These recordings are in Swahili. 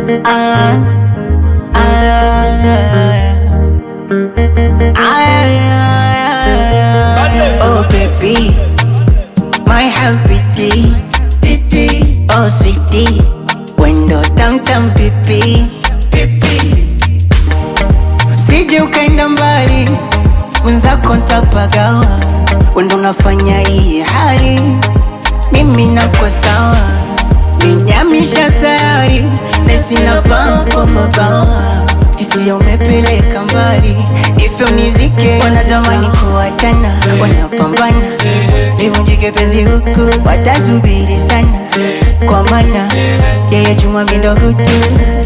Ah, ah, ah, oh baby, my happy titi, oh sweetie, wendo tam tam pipi, pipi, sije ukaenda mbali, mwenzako ntapagawa, wendo unafanya hii hali, mimi nakwa sawa, ninyamisha sayari, nesina papo mabawa hisia umepeleka mbali, ifyo nizike, wanatamani kuachana, wanapambana nivunjike penzi huku, watasubiri sana, kwa maana yeye chuma mindo kutu,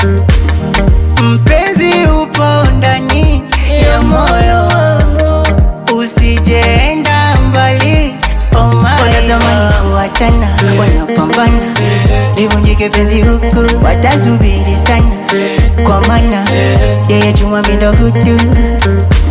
mpenzi upo ndani ya moyo wangu, usijeenda mbali oh my wanatamani kuachana, wanapambana nivunjike penzi huku, watasubiri sana, kwa maana yeye chuma mindo kutu